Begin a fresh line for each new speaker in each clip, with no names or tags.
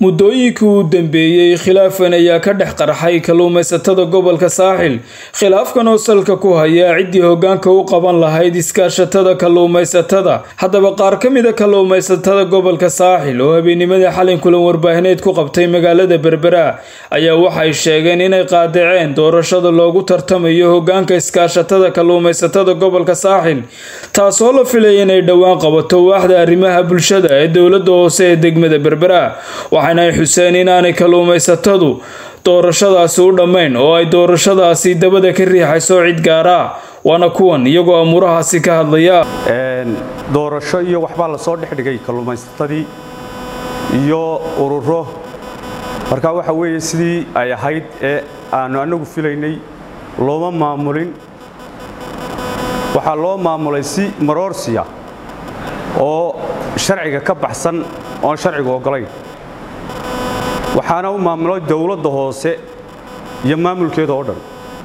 muddooyinkii uu dambeeyey khilaafan ayaa ka dhex qarxay kalluumaysatada gobolka saaxil khilaafkan oo salka ku hayaa ciddii hoggaanka u qaban lahayd iskaashatada kalluumaysatada haddaba qaar ka mida kalluumaysatada gobolka saaxil oo habeenimadii xalin kulan warbaahineed ku qabtay magaalada berbera ayaa waxay sheegeen inay qaadaceen doorashada loogu tartamayo hoggaanka iskaashatada kalluumaysatada gobolka saaxil taasoo la filaya inay dhowaan qabato waaxda arrimaha bulshada ee dowladda hoose ee degmada berbera waxaana ay xuseen inaanay kalluumaysatadu doorashadaasi u dhammayn oo ay doorashadaasi dabada ka riixayso cid gaara waana kuwan iyagoo amuurahaasi ka hadlaya
doorasho iyo waxbaa la soo dhexdhigay kalluumaysatadii iyo ururo marka waxa weeye sidii ay ahayd ee aanu annagu filaynay looma maamulin waxaa loo maamulay si maroorsiya oo sharciga ka baxsan oon sharcigu oggolayn waxaana u maamulay dowladda hoose iyo maamulkeeda oo dhan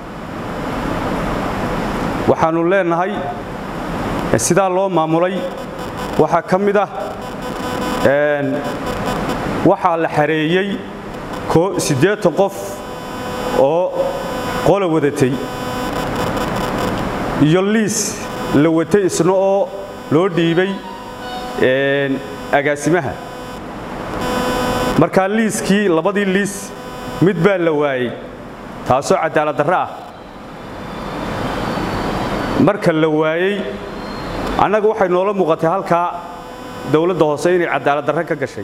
waxaannu leenahay sidaa loo maamulay waxaa ka mid ah waxaa la xareeyey siddeetan qof oo qola wadatay iyo liis la watay isna oo loo dhiibay agaasimaha markaa liiskii labadii liis mid baa la waayey taasoo cadaalad darro ah marka la waayey annaga waxay noola muuqatay halkaa dowladda hoose inay cadaalad darro ka gashay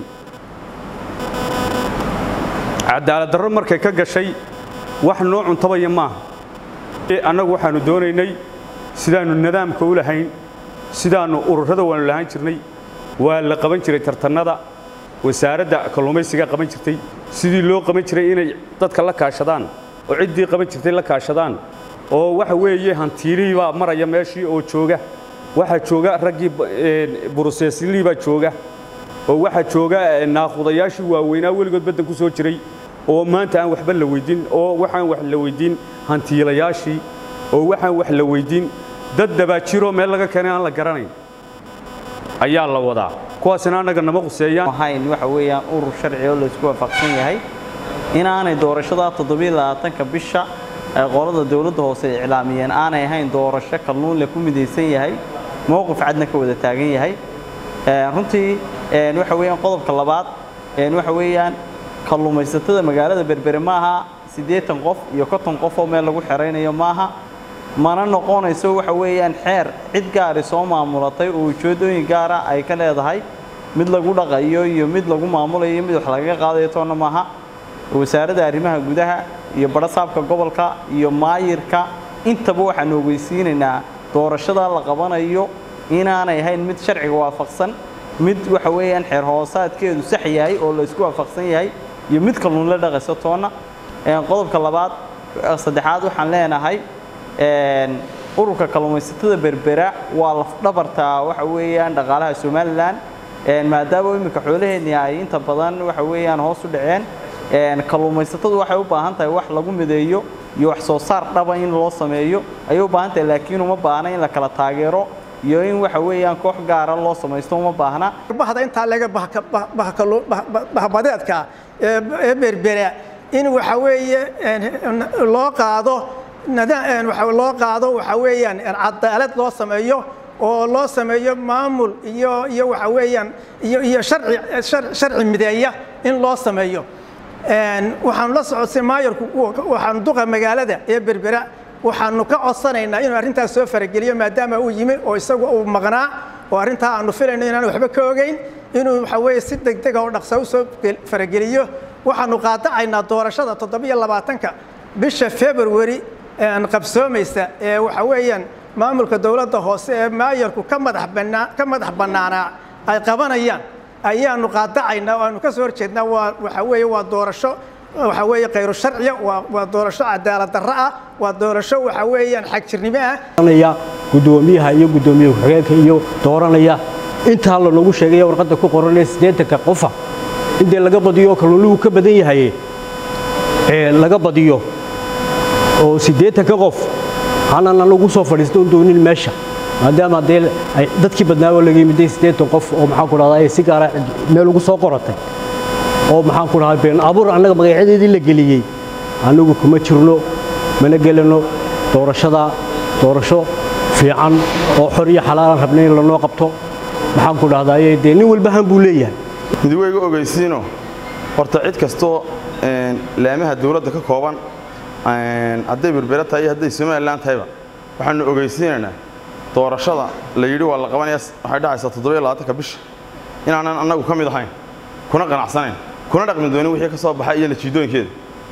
cadaalad darro markay ka gashay wax noo cuntabaya maaha annagu waxaannu doonaynay sidaannu nidaamka u lahayn sidaannu ururada waannu lahaan jirnay waa la qaban jiray tartannada wasaaradda kalluumaysigaa qaban jirtay sidii loo qaban jiray inay dadka la kaashadaan oo ciddii qaban jirtay la kaashadaan oo waxa weeye hantiilihii baa maraya meeshii oo jooga waxaa jooga raggii buruseeslii baa jooga oo waxaa jooga naaqudayaashii waaweynaa weligood baddan ku soo jiray oo maanta aan waxba la weyddiin oo waxaan wax la weyddiin hantiilayaashii oo waxaan wax la weyddiin dad dabaajiroo meel laga keenay aan la garanayn ayaa la wadaa kuwaasina annaga nama quseeyaan
ahayn waxa weeyaan urur sharci oo laysku waafaqsan yahay inaanay doorashada toddobiyolabaatanka bisha ee qolada dowladda hoose ay iclaamiyeen aanay ahayn doorasho kalluun le ku midaysan yahay mowqif cadna ka wada taagan yahay runtii waxa weeyaan qodobka labaad waxa weeyaan kalluumaysatada magaalada berbere maaha siddeetan qof iyo konton qof oo meel lagu xeraynayo maaha mana noqonayso waxa weeyaan xeer cid gaari soo maamulatay oo ujeeddooyin gaara ay ka leedahay mid lagu dhaqayo iyo mid lagu maamulayo mid wax lagaga qaadayo toonna maaha wasaaradda arrimaha gudaha iyo badhasaabka gobolka iyo maayirka intaba waxaanu ogeysiinaynaa doorashada la qabanayo inaanay ahayn mid sharciga waafaqsan mid waxa weeyaan xeer hoosaadkeedu sax yahay oo la isku waafaqsan yahay iyo mid kalluun la dhaqayso toonna qodobka labaad saddexaad waxaan leenahay ururka kalluumaysatada berbera waa lafdhabarta waxa weeyaan dhaqaalaha somalilan maadaama iminka xoolaheenni ay inta badan waxa weeyaan hoos u dhaceen kalluumaysatadu waxay u baahan tahay wax lagu mideeyo iyo wax soo saar dhaba in loo sameeyo ayay u baahan tahay laakiin uma baahna in la kala taageero iyo in waxa weeyaan koox gaara loo samaysto uma baahna
bahda intaa laga bahbadeedka ee berbera in waxa weeye loo qaado loo qaado waxa weeyaan cadaalad loo sameeyo oo loo sameeyo maamul iyo iyo waxa weeyaan iyo iyo sharci sharci mideeya in loo sameeyo waxaanu la socodsay maayarku waxaanu duqa magaalada ee berbera waxaanu ka codsanaynaa inuu arrintaas soo farageliyo maadaama uu yimi oo isagu uu maqnaa oo arrintaa aanu filayno inaan waxba ka ogeyn inuu waxa weeye si degdega oo dhaqsa u soo farageliyo waxaanu qaadacaynaa doorashada toddobiyo labaatanka bisha february qabsoomaysa ee waxa weeyaan maamulka dowladda hoose ee maayarku ka madax bannaa ka madax bannaanaa ay qabanayaan ayaanu qaadacaynaa oo aanu ka soo horjeednaa waa waxa weeye waa doorasho waxa weeye khayru sharciya waa waa doorasho cadaalad darro ah waa doorasho waxa weeyaan xagjirnimo ah
guddoomiyaha iyo guddoomiye ku-xigeenka iyo dooranaya intaa lanogu sheegaya warqadda ku qoranee siddeetanka qofa intee laga badiyo kalluunluhu ka badan yahay laga badiyo oo siddeetanka qof aanan anagu soo fadhiistan doonin meesha maadaama dee dadkii badnaa oo laga yimiday siddeetan qof oo maxaan ku dhahdaa si gaara meel ugu soo qoratay oo maxaan ku dhahay been abuur annaga magacyadeedii la geliyey annagu kuma jirno mana gelano doorashada doorasho fiican oo xor iyo xalaalan rabnay in lanoo qabto maxaan ku dhahdaye dee nin walba han buu leeyahay
midweyga ogeysiino horta cid kastoo laamaha dawladda ka kooban hadday berbera tahay iyo hadday somalilan tahayba waxaanu ogeysiinaynaa doorashada la yidhi waa la qabanaya waxay dhacaysaa toddobiyo labaatanka bisha inaanan annagu ka mid ahayn kuna qanacsanayn kuna dhaqmi doonin wixii ka soo baxay iyo natiijooyinkeeda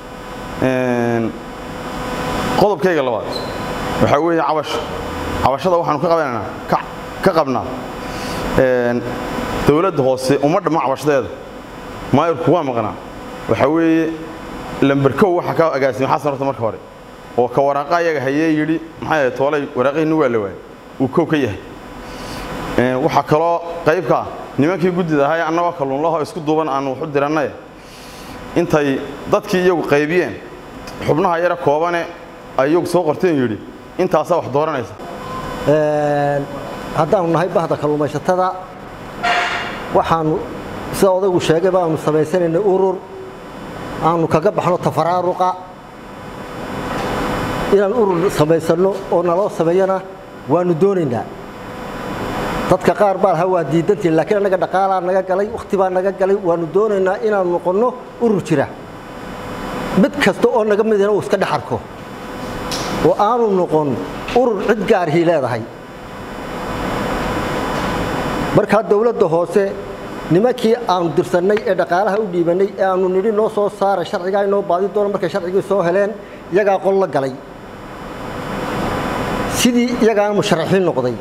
qodobkayga labaad waxaa weeye cabasho cabashada waxaanu ka qabanaynaa ka qabnaa dawladda hoose uma dhamma cabashadeeda maayirku waa maqnaa waxaa weeye lamberkow waxa ka agaasimay xasan horta marka hore oo ka waraaqa ayaga hayee yidhi maxay ahayd toolay waraaqihina waa la waayay uu kow ka yahay waxaa kaloo qaybka nimankii guddida ahaa ee annagoo kalluunlaho isku duuban aanu waxu dirannaye intay dadkii iyagu qaybiyeen xubnaha yara koobane ay iyagu soo qorteen yidhi intaasaa wax dooranaysa
haddaanu nahay bahda kalluumaysatada waxaanu sida odaygu sheegayba aanu samaysanaynay urur aanu kaga baxno tafaraaruqa inaan urur samaysanno oo naloo sameeyana waanu doonaynaa dadka qaar baa lahaa waa diidantiin laakiin annaga dhaqaalaa naga galay wakhti baa naga galay waanu doonaynaa inaanu noqonno urur jira mid kasta oo naga midina uu iska dhex arko oo aanu noqon urur cid gaarhii leedahay markaa dawladda hoose nimankii aanu dirsannay ee dhaqaalaha u dhiibannay ee aanu nidhi noo soo saara sharcigaa inoo baadi doono markay sharcigii soo heleen iyagaa qol la galay sidii iyagaana musharaxiin noqday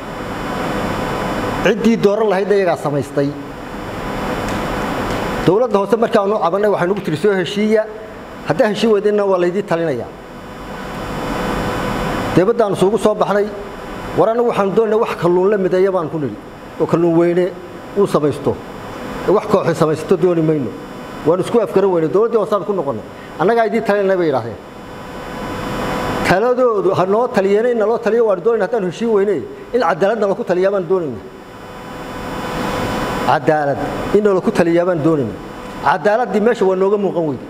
ciddii dooran lahaydna iyagaa samaystay dawladda hoose markaanu cabannay waxay nugu tiri soo heshiiya haddaa heshii weydinna waa laydii talinayaa deebaddaanu suugu soo baxnay war annagu waxaanu doonayna wax kalluun la mideeya baan ku nidhi oo kalluun weyne uu samaysto wax kooxi samaysato dooni mayno waanu isku afgaran weyne dawladdii hoosaan ku noqonnay annagaa idiin talinay bay yidhahdeen taladoodu ha noo taliyeenay naloo taliyo waanu doonayna haddaanu heshiin weyne in cadaalad nalaku taliyaa baan doonayna cadaalad in nalaku taliyaa baan doonayna cadaaladdii meesha waa nooga muuqan weyde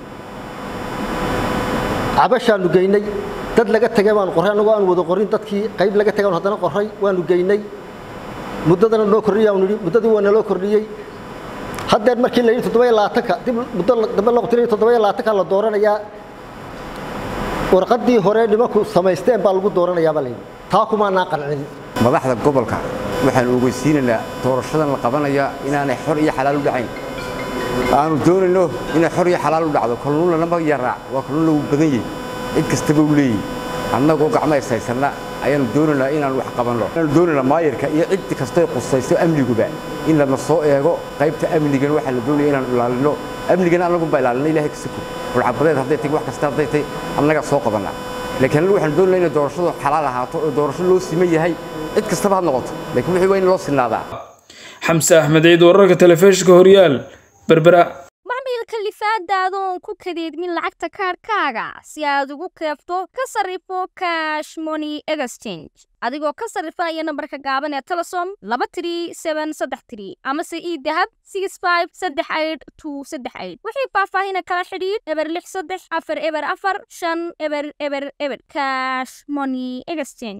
cabashaanu geynay dad laga tegay baanu qorray annagoo aan wada qorin dadkii qayb laga tegay haddana qorray waanu geynay muddadana noo kordhiyaanu nidhi muddadii waa naloo kordhiyey haddeer markii la yidhi toddoba labaatanka dib muddo dambe la qutinayo toddoba labaatanka la dooranayaa warqaddii hore nimanku samaysteen baa lagu dooranayaa baa la yidhi taa kumaanaa qancin
madaxda gobolka waxaan ogeysiinaynaa doorashadan la qabanaya inaanay xor iyo xalaal u dhacayn aanu doonayno inay xor iyo xalaal u dhacdo kalluun lanama yaraac waa kalluun lagu badan yahay cid kastaba u leeyihi annagoo gacmo ishaysanna ayaanu doonaynaa inaan wax qabanno ayaanu doonaynaa maayarka iyo cid kastoo qusayso amniguba in lana soo eego qaybta amnigana waxaa la doonaya inaanu ilaalino amnigana annagunbaa ilaalina ilahay kasiko burcabadeed hadday tahay wax kasta hadday tahay annagaa soo qabannaa laakiin annagu waxaanu doonayna inay doorashadu xalaal ahaato oo doorasho loo siman yahay cid kastaba ha noqoto laakiin wixii waa in loo sinaadaa
xamse axmed ciid wararka telefishinka horyaal berbera
macmiilka lifaadaada oon ku kadeedmin lacagta kaadhkaaga si aad ugu keefto ka sarrifo cash money exchange adigoo ka sarrifaya nambarka gaaban ee telesom laba tiri seben saddex tiri amase ii dahab six five saddex aid two saddex aid wixii faahfaahina kala xidhiidh eber lix saddex afar eber afar shan eber eber eber cash money exchange